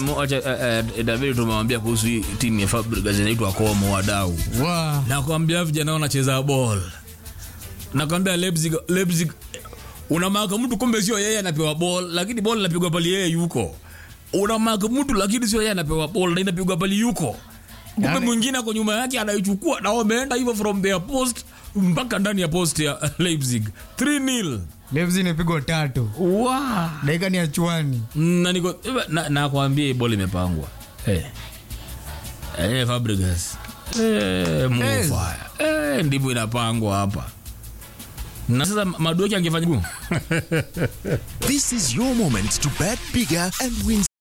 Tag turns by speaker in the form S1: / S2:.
S1: mo- acha, eh, eh, David tumewambia kuhusu hii timu ya Fabregas inaitwa Como wadau.
S2: Wa.
S1: Nakwambia vijana wanacheza ball. Nakwambia Leipzig Leipzig unamaka mtu kumbe sio yeye anapewa ball lakini ball inapigwa pali yeye yuko. Unamaka mtu lakini sio yeye anapewa ball na inapigwa pali yuko. Kumbe
S2: Yani-
S1: mwingine ako nyuma yake anaichukua na wameenda hivyo from their post mpaka ndani ya post ya Leipzig 3-0.
S2: Leipzig imepigwa tatu.
S1: Wow.
S2: Dakika ni ya chwani.
S1: na niko na, nakwambia hii boli imepangwa hey. hey, Fabregas hey, mufaya hey, ndivyo inapangwa hapa na sasa madueki angefanya
S3: This is your moment to bet bigger and win